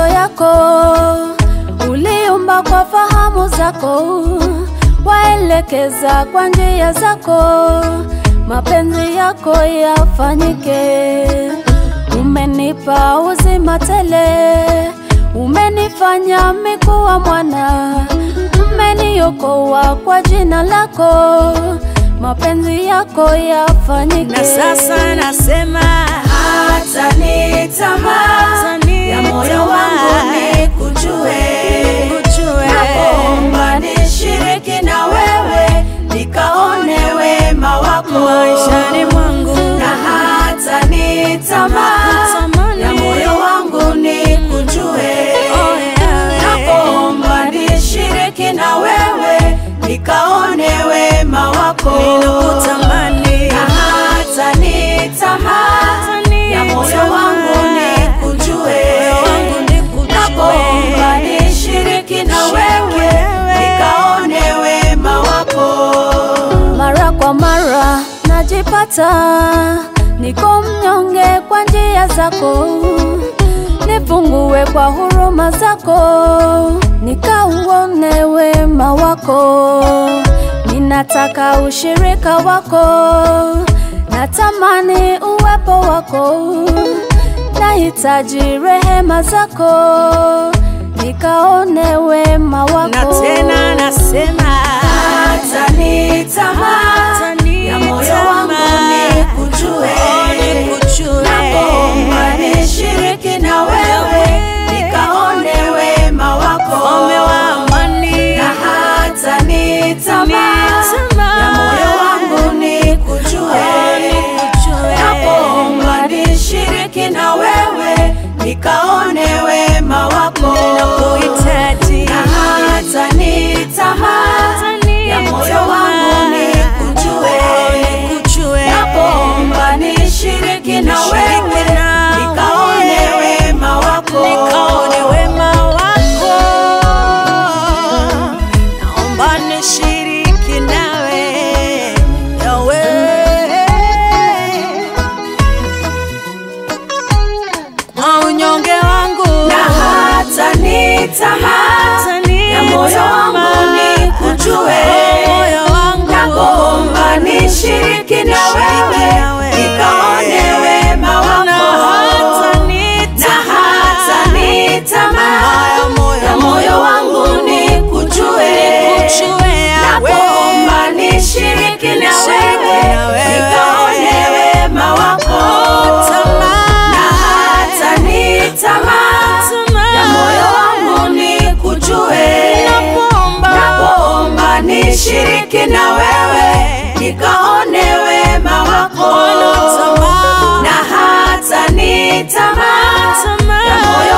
yako, uliumba kwa fahamu zako, waelekeza kwa njia zako, mapenzi yako yafanyike. Umenipa uzima tele, umenifanya mikuwa mwana, umeniokoa kwa jina lako, mapenzi yako yafanyike. Na sasa nasema hata ni tamaa ya moyo wangu ni kujue, Nikujue. naomba nishiriki na wewe nikaone wema wako maishani mwangu na hata ni tamaa Natamani. ya moyo wangu ni kujue, Oh, yeah. naomba nishiriki na wewe nikaone wema wako Ninakutamani. na hata ni tamaa ya moyo wangu ni kujue, Moyo wangu nikujue. naomba nishiriki na wewe nikaone wema wako. Mara kwa mara najipata niko mnyonge kwa njia zako, nifungue kwa huruma zako, nikauone wema wako. Ninataka ushirika wako, natamani uwepo wako, nahitaji rehema zako, nikaone wema wako na tena nasema hata ni tamaa Hata ni ya moyo tamaa. wangu ni kujue, Oh, nikujue. naomba nishiriki na wewe nikaone wema wako Mfalme wa amani na hata ni tamaa tamaa. ya moyo wangu ni kujue, nikujue. naomba nishiriki na wewe nikaone wema wako Ninakuhitaji. na hata ni tamaa ya moyo wangu ni kujue, Nikujue. naomba nishiriki na wewe Nishiriki nawe. nikaone wema wako nikaone wema wako. Naomba nishiriki nawe yawe kwa unyonge wangu na hata ni tamaa Hata ni ya moyo wangu ni kujue, moyo wangu naomba nishiriki na wewe nikaone wema na wako hata ni na hata ni tamaa ya moyo wangu ni kujue, naomba nishiriki na wewe nikaone wema wako, na hata ni tamaa ya moyo wangu ni kujue, naomba nishiriki na wewe nikaone wema wako, na hata ni tamaa ya moyo